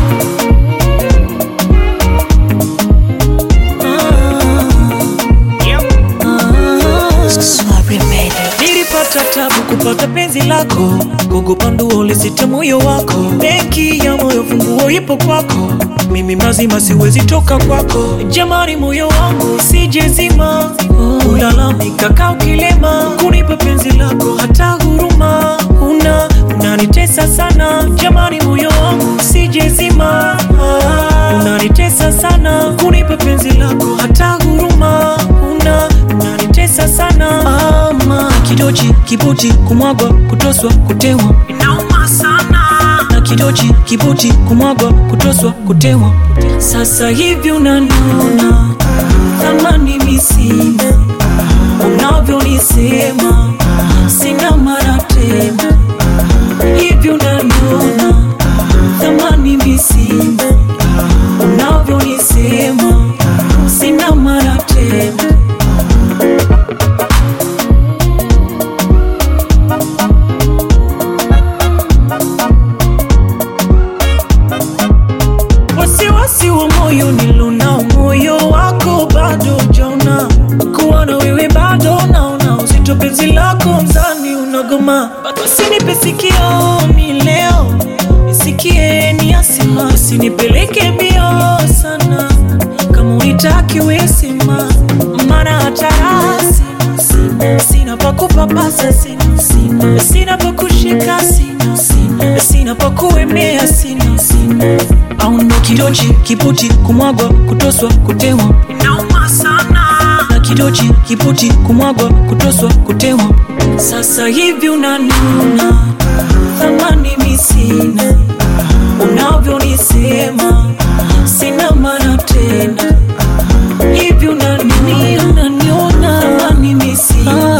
Nilipata tabu kupata penzi lako, kugopa nduo lisite moyo wako. Benki ya moyo funguo ipo kwako, mimi mazima siwezi toka kwako. Jamani, moyo wangu sijezima, ulalamika kaa ukilema, kunipa penzi lako hata huruma una unanitesa sana. Jamani, moyo wangu sijezima, unanitesa sana, kunipa penzi lako hata huruma una unanitesa sana ama kidochi kibuti kumwagwa kutoswa kutewa inauma sana na kidochi kibuti kumwagwa kutoswa kutewa sasa hivi unaniona thamani misina unavyonisema sina mara tena hivi unaniona thamani misina unavyonisema sina mara tena wasiwasi wa moyo nilonao, moyo wako bado jaona, kuwa na wewe bado naona uzito, penzi lako mzani unagoma, usinipe sikio mi leo nisikie ni asima, usinipeleke mbio sana, kama unitaki wesima, maana hata rasi sina, sina pa kupapasa sina, sina, sina pa kushika sina, sina, sina pa kuemea sina, sina au ndo kidochi kiputi kumwagwa kutoswa kutewa inauma sana na kidochi kiputi kumwagwa kutoswa kutewa sasa hivi unanuna thamani misina unavyonisema sina maana tena hivi unanini unaniona thamani misina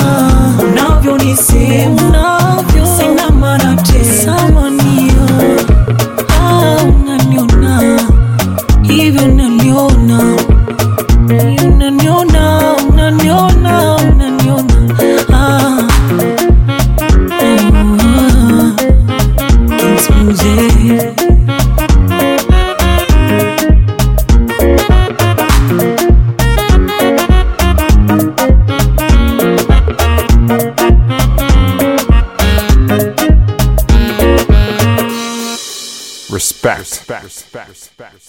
unavyonisema sina maana tena samanio Ah, unaniona hivi unaniona unaniona unaniona unaniona ah. Ah. Kings Music. Respect. Respect. Respect.